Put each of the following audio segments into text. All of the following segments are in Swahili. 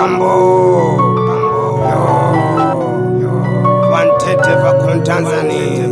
Pambo. Quantitative from Tanzania.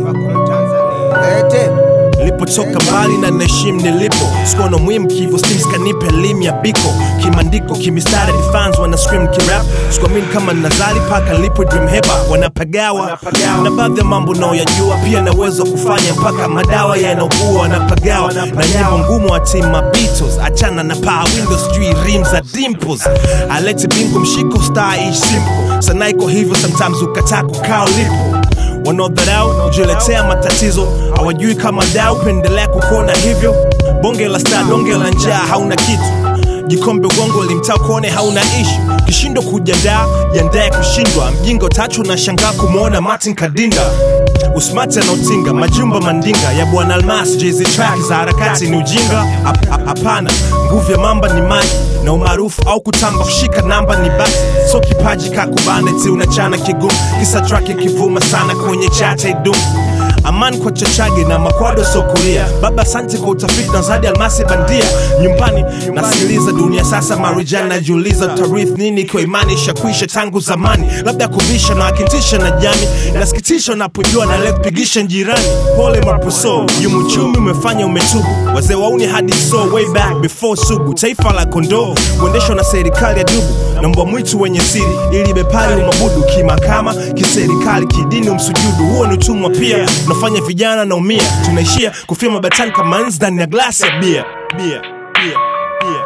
Lete. Nilipotoka mbali na naheshimu nilipo, sikuwa na muhimu kivyo, stims kanipa elimu ya biko kimandiko, kimistari ni fans wana scream kirap, sikuamini kama nazali paka nilipo dream heba wanapagawa na baadhi ya mambo naoyajua, pia na uwezo wa kufanya mpaka madawa yanaugua wanapagawa na nyimbo ngumu wa team Beatles, achana na power windows, sijui rim za dimples, alete bingo mshiko star ish simple, sana iko hivyo sometimes ukataa kukaa ulipo wanaodharau kujiletea matatizo hawajui kama dau pendelea kukuona hivyo bonge la star donge la njaa hauna kitu jikombe ugongo limtaa kuone hauna ishu kishindo kujandaa jandae kushindwa mjinga utachu na shangaa kumwona martin kadinda usmati anaotinga majumba mandinga ya bwana almas jz track za harakati ni ujinga Hap- hap- hapana nguvu ya mamba ni maji na umaarufu au kutamba kushika namba ni basi so kipaji kakubane ti unachana kigumu kisa track ikivuma sana kwenye chata idumu amani kwa chachage na makwado sokulia baba asante kwa utafiti na zadi almasi bandia nyumbani nasikiliza dunia sasa marijani najiuliza tarith nini ikiwa imani ishakwisha tangu zamani labda kubisha na akintisha na jami nasikitisha unapojua na leo kupigisha jirani pole mapuso yumuchumi umefanya umetubu wazee wauni hadi so way back before sugu taifa la kondoo kuendeshwa na serikali ya dubu na mbwa mwitu wenye siri ili bepari umabudu kimakama kiserikali kidini umsujudu huo ni utumwa pia unafanya vijana naumia tunaishia kufia mabatani kama nzi ndani ya glasi ya bia bia bia bia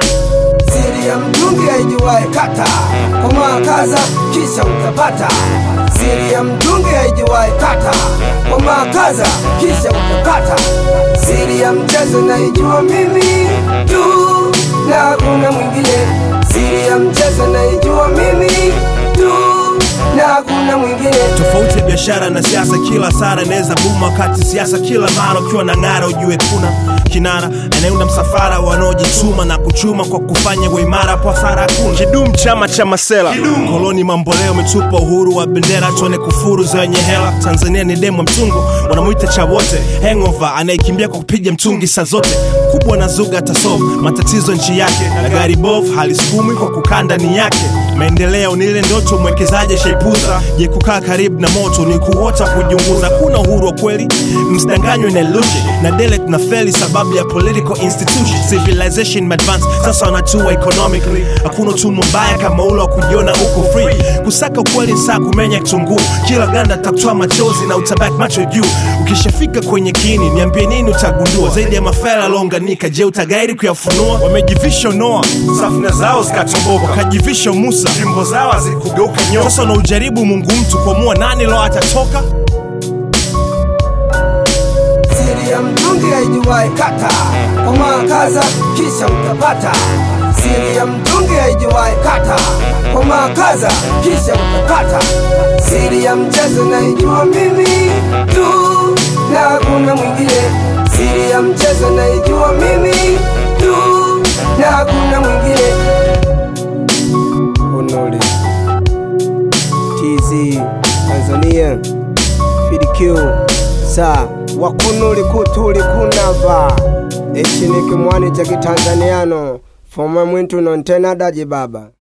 Siri ya mtungi haijuwae kata, komaa kaza kisha utapata. Siri ya mtungi haijuwae kata, komaa kaza kisha utapata. Siri ya mchezo naijua mimi tu na hakuna mwingine. Siri ya mchezo naijua mimi tu na hakuna mwingine. tofauti ya biashara na siasa kila sara inaweza buma wakati siasa kila mara ukiwa na ng'ara ujue kuna kinara anayeunda msafara wanaojituma na kuchuma kwa kufanya uimara kwa sara hakuna kidum chama cha masela koloni mamboleo umetupa uhuru wa bendera tuone kufuru zenye hela tanzania ni demo mtungo wanamwita cha wote hangover anayekimbia kwa kupiga mtungi saa zote kubwa na zuga atasolve matatizo nchi yake na gari bovu halisukumi kwa kukaa ndani yake maendeleo ni ile ndoto mwekezaji shaipuza je kukaa karibu na moto ni kuota kujiunguza kuna uhuru wa kweli msidanganywe na illusion na dele tuna feli sababu ya political institution civilization advance sasa wanatua economically hakuna utumwa mbaya kama ule wa kujiona uko free kusaka ukweli ni saa kumenya kitunguu kila ganda takutoa machozi na utabaki macho juu ukishafika kwenye kini niambie nini utagundua zaidi ya mafela aliounganika je utagairi kuyafunua wamejivisha noa safina zao zikatomboka wakajivisha musa jimbo zao hazikugeuka nyoka sasa unaujaribu mungu mtu kuamua nani lo atatoka Siri ya mtungi haijuwae kata, komaa kaza kisha utapata. Siri ya mtungi haijuwae kata, komaa kaza kisha utapata. Siri ya mchezo naijua mimi tu na hakuna mwingine. Siri ya mchezo naijua mimi tu na hakuna mwingine. Kunuli TZ Tanzania FDQ sa wakunuli kutuli kunava echiniki mwani cha kitanzaniano foma mwintu nontena daji baba